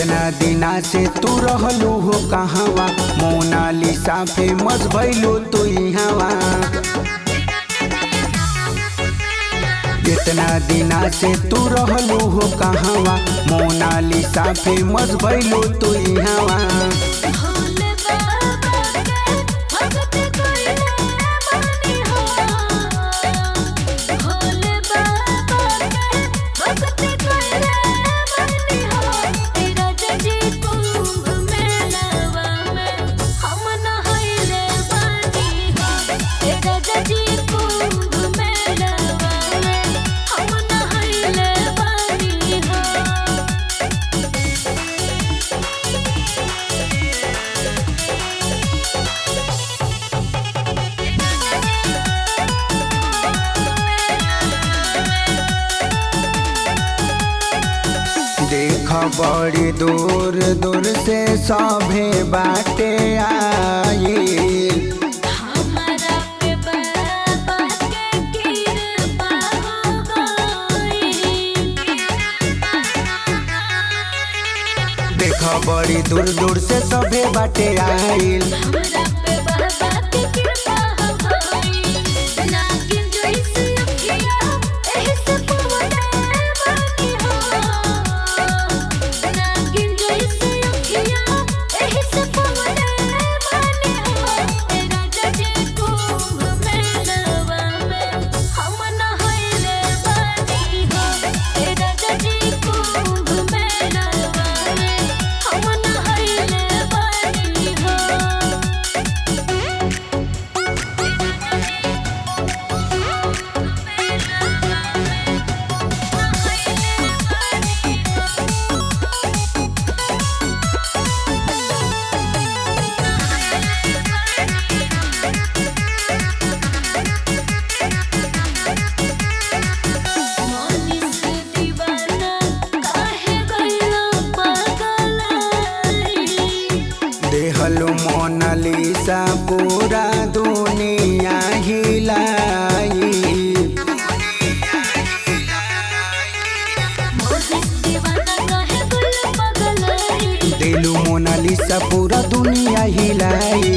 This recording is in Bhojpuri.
कितना दिना से तू रहलू हो कहवा मोनालिसा फेमस भइलू तू इहवा कितना दिना से तू रहलू हो कहवा मोनालिसा फेमस भइलू तू इहवा भोले बाबा के भगत कइले बानी हो भोले बाबा के भगत कइले बानी हो तेरा जजी कुंभ मेलवा में हम नहाइले बानी हो तेरा जजी कुंभ मेलवा में हम नहाइले बानी हो देख बड़ी दूर दूर से सभे बाटे आईल हमरा पे बाबा के कृपा हो गई देख बड़ी दूर दूर से सभे बाटे आईल हमरा पे बाबा के कृपा हो गई नागिन जैसे अखिया एही से पवने बानी हो नागिन जैसे अखिया एही से पवने बानी हो तेरा जजे कुंभ मेलवा में हम नहाइले बानी हो तेरा जजे कुंभ मेलवा में हम नहाइले बानी हो मोनिस दीवाना काहे गइलो पागलाई देहलो मोनालिसा पूरा दुनिया हिलाई मोनिस दीवाना काहे गइलो पागलाई दिलू मोनालिसा पूरा दुनिया हिलाई